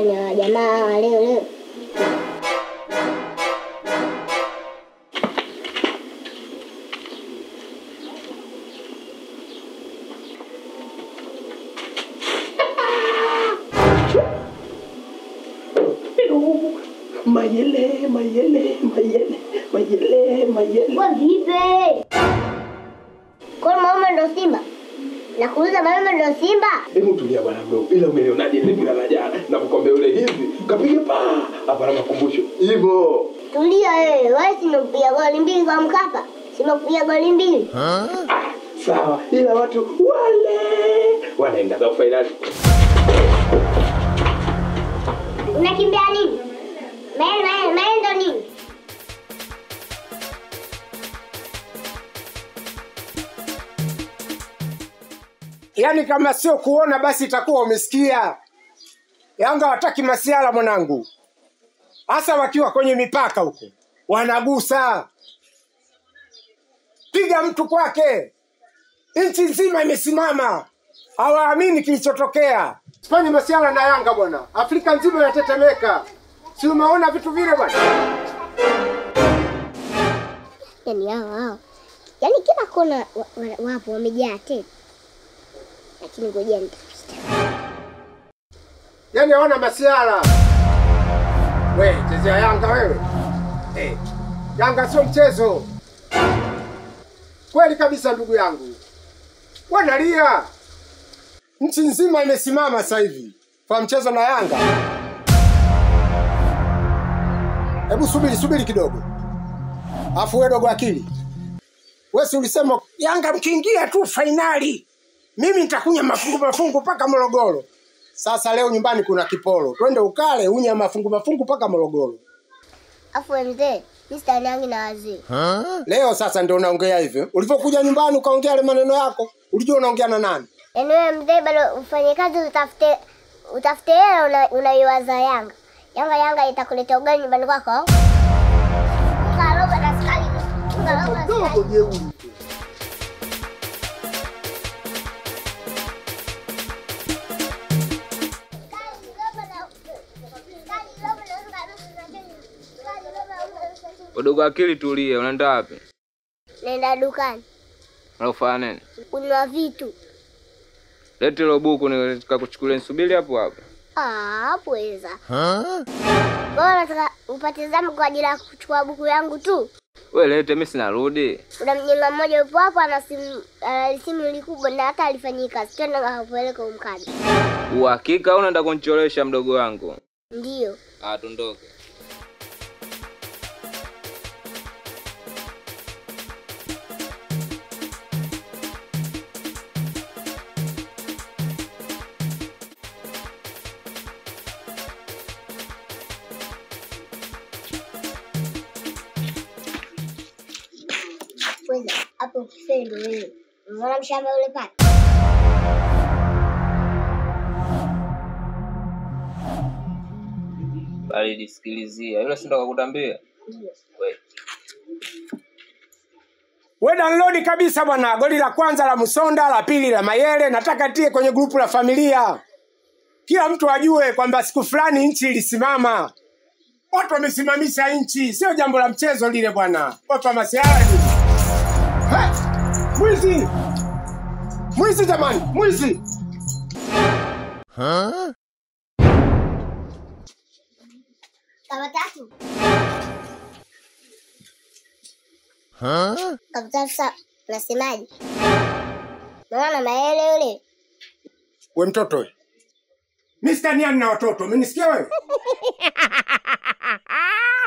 Jamani, hawa jamaa hawa leo leo Mayele, mayele, mayele, mayele, mayele. Kwa vipi? Kwa mama ndo Simba? Nakuuliza mama ndo Simba? Hebu tulia bwana mdogo. Ila umelionaje ile bila la jana na kukombe ule hivi. Kapiga pa hapa na makumbusho. Hivyo. Tulia wewe, wewe si umekupiga goli mbili kwa Mkapa? Si umekupiga goli mbili? Ah, sawa. Ila watu wale wanaenda za finali. Unakimbia nini? Mael, mael, mael ndo nini? Yaani kama sio kuona basi itakuwa umesikia. Yanga wataki masiala mwanangu, hasa wakiwa kwenye mipaka huko wanagusa. Piga mtu kwake, nchi nzima imesimama, hawaamini kilichotokea. Sifanye masiala na Yanga bwana, Afrika nzima inatetemeka. Si umeona vitu vile bwana? Yaani hao hao. Yaani kila kona wa- wa- wapo wamejaa tena. Lakini ngoja nitapita. Yaani hawana masiala. We, chezea Yanga wewe. Eh, Yanga sio mchezo. Kweli kabisa ndugu yangu. Wanalia. Nchi nzima imesimama sasa hivi kwa mchezo na Yanga. Hebu subiri subiri kidogo. Afu wewe dogo akili. Wewe si ulisema Yanga mkiingia tu fainali mimi nitakunya mafungu mafungu mpaka Morogoro. Sasa leo nyumbani kuna kiporo, twende ukale unya mafungu mafungu mpaka Morogoro. Afu we mzee, mimi sitaniangi na wazee. Leo sasa ndio unaongea hivyo. Ulivyokuja nyumbani ukaongea yale maneno yako, ulijua unaongea na nani? Yaani wewe mzee bado ufanye kazi utafute utafute hela una- unaiwaza Yanga. Yanga Yanga itakuletea ugali nyumbani kwako. au? Unga robo na sukari. Unga robo na sukari. Dogo jeuri. Udogo akili tulie, unaenda wapi? Nenda dukani Unafanya nini? kununua vitu. Lete hilo buku nikakuchukulia, nisubiri hapo hapo. Ah, hapo weza. Bora nataka upate zamu kwa ajili ya kuchukua buku yangu tu. We lete, mimi sinarudi. Kuna mjenga mmoja yupo hapo ana simu ana simu likubwa na hata alifanyika kazi. Twende ngakupeleka umkadi. Uhakika au unaenda kunicholesha mdogo wangu? Ndio. Ah, tundoke. Weza hapo kifendo wewe. Unaona mshamba ule pale? Bali nisikilizia. Yule si ndo kakutambia? Ndio. We. We download kabisa bwana, goli la kwanza la Musonda, la pili la Mayele, nataka tie kwenye grupu la familia, kila mtu ajue kwamba siku fulani nchi ilisimama. Watu wamesimamisha nchi, sio jambo la mchezo lile bwana. Watu wa masiara ni He! mwizi, mwizi jamani, mwizi. Kama tatu. Kama tatu sa nasemaje? Naona maele yule. We mtoto we, mi sitaniani na watoto, umenisikia wewe?